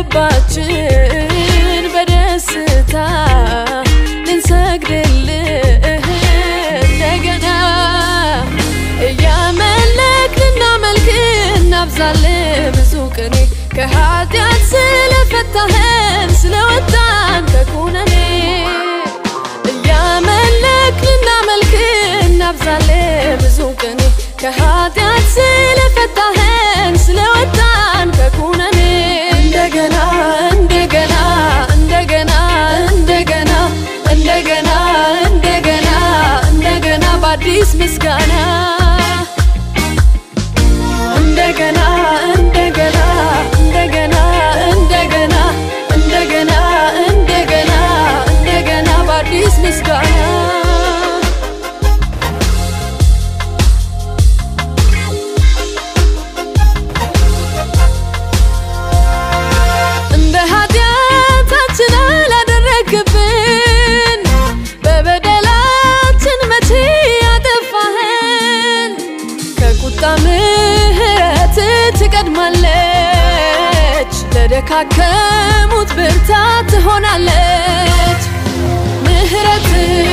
ከልባችን በደስታ ልንሰግድልህ እንደገና እያመለክ ልናመልክ እናብዛልህ ብዙ ቅኔ ከኃጢአት ስለፈታህን ስለወጣን ከኩነኔ እያመለክ ልናመልክ እናብዛልህ ብዙ ቅኔ ከኃጢአት ስለፈታህን ስለወጣን ከኩነኔ እንደገና እንደገና እንደገና እንደገና እንደገና እንደገና እንደገና በአዲስ ምስጋና እንደገና እንደገና እንደገና እንደገና እንደገና እንደገና እንደገና በአዲስ ምስጋና እንደ ኃጢአታችን አላደረግብን በበደላችን መቼ ያጠፋህን ከቁጣ ምሕረት ትቀድማለች ለደካከሙት ብርታት ትሆናለች ምሕረት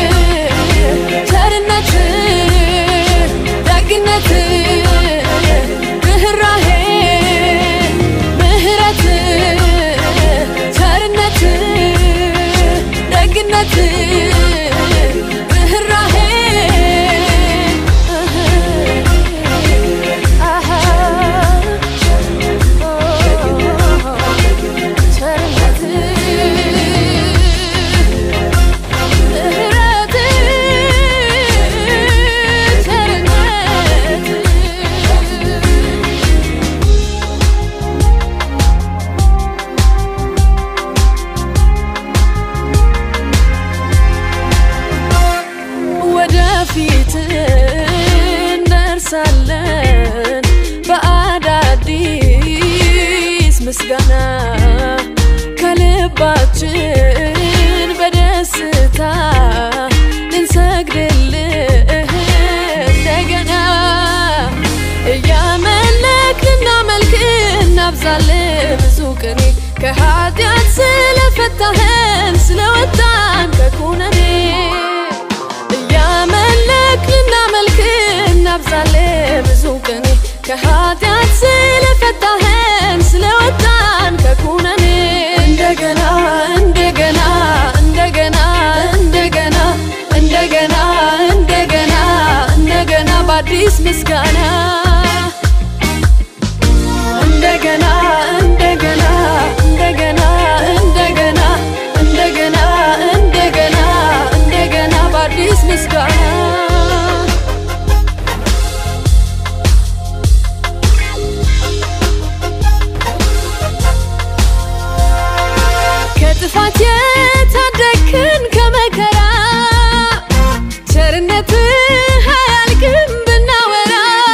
ቸርነት ደግነት ርኅራሄ ምሕረት ቸርነት ደግነት ርኅራሄ አሃ ቸርነት ምሕረት ቸርነት ወደፊት እንደርሳለን በአዳዲስ ምስጋና ከልባችን በደስታ ልንሰግድልህ እንደገና እያመለክ ልናመልክ እናብዛልህ ብዙ ቅኔ ከኃጢአት ስለፈታህን ስለወጣን ከኩነኔ እያመለክ ልናመልክ እናብዛልህ ብዙ ቅኔ ከኃጢአት ስለፈታህን ስለወጣን ከኩነኔ እንደገና እንደገና እንደገና እንደገና እንደገና እንደገና እንደገና በአዲስ ምስጋና እንደገና እንደገና እንደገና እንደገና እንደገና እንደገና እንደገና በአዲስ ምስጋና ከጥፋት የታደግክን ከመከራ ቸርነትህ አያልቅም ብናወራ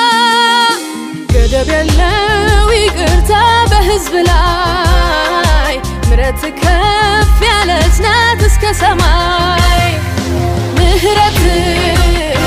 ገደብ የለው ይቅርታ በሕዝብ ላይ ምረት ከፍ ያለች ናት እስከ ሰማይ ምሕረት